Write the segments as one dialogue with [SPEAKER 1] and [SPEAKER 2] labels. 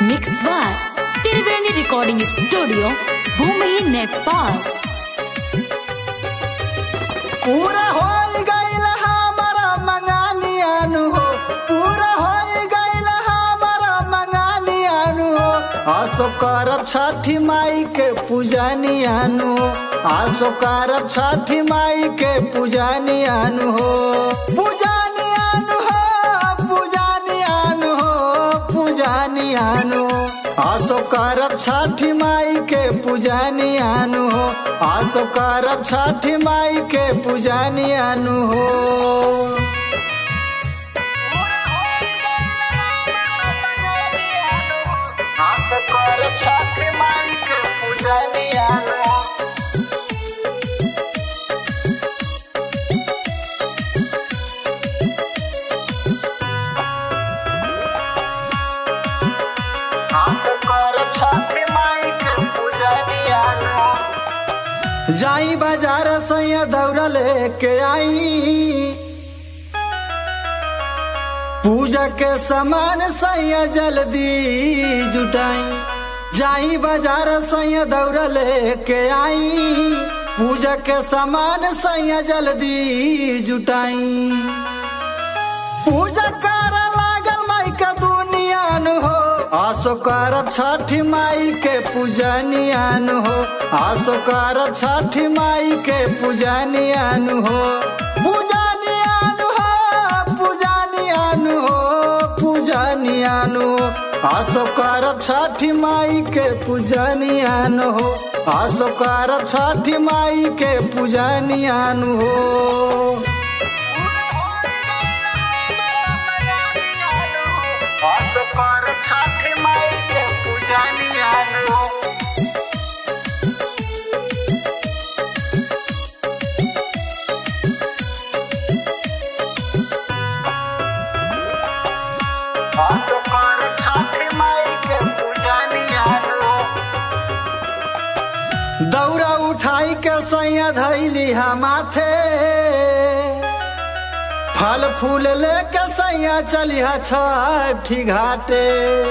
[SPEAKER 1] mix by Triveni recording studio भूमि नेपाल
[SPEAKER 2] पूरा हो गईल हमारा मंगानियानु हो पूरा हो गईल हमारा मंगानियानु हो आसो करब छठी माई के पूजनियानु हो आसो करब छठी माई के पूजनियानु हो पूजनियानु हो पूजनियानु हो पूजनियानु हो आसो करब छठी माई के पूजनियानु हो आसो करब छठी माई के पूजनियानु हो आसो करब छठी माई के पूजनियानु हो आसो करब छठी माई के पूजनियानु हो जाई बाजार सैया दौड़ लेके आई पूजा के सामान सैया जल्दी जुटाई जाई बाजार सैया दौड़ लेके आई पूजा के सामान सैया जल्दी जुटाई पूजा कर लागल माई के दुनियान हो आसो करब छठी माई के पूजनियान हो आसो करब छठी माई के पूजनियान हो पूजनियान हो पूजनियान हो पूजनियान हो आसो करब छठी माई के पूजनियान हो आसो करब छठी माई के पूजनियान हो आसो करब छठी माई के पूजनियान हो आसो करब छठी माई के पूजनियान हो दौरा उठाई के सैया धैली हा माथे फल फूल लेके सैया चलिहा छठी घाटे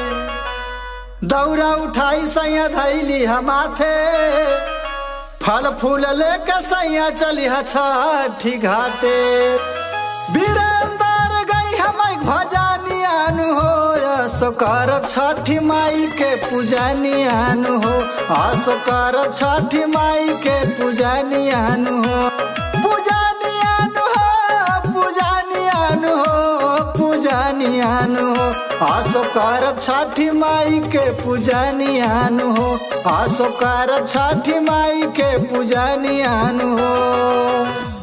[SPEAKER 2] दौरा उठाई सैया धैली हा माथे फल फूल लेके सैया चलिहा छठी घाटे वीरेंद्र गई हम भजनियान हो आसो करब छठी माई के पूजनियान हो आसो करब छठी माई के पूजनियान हो पूजनियान हो पूजनियान हो पूजनियान हो आसो करब छठी माई के पूजनियान हो आसो करब छठी माई के पूजनियान हो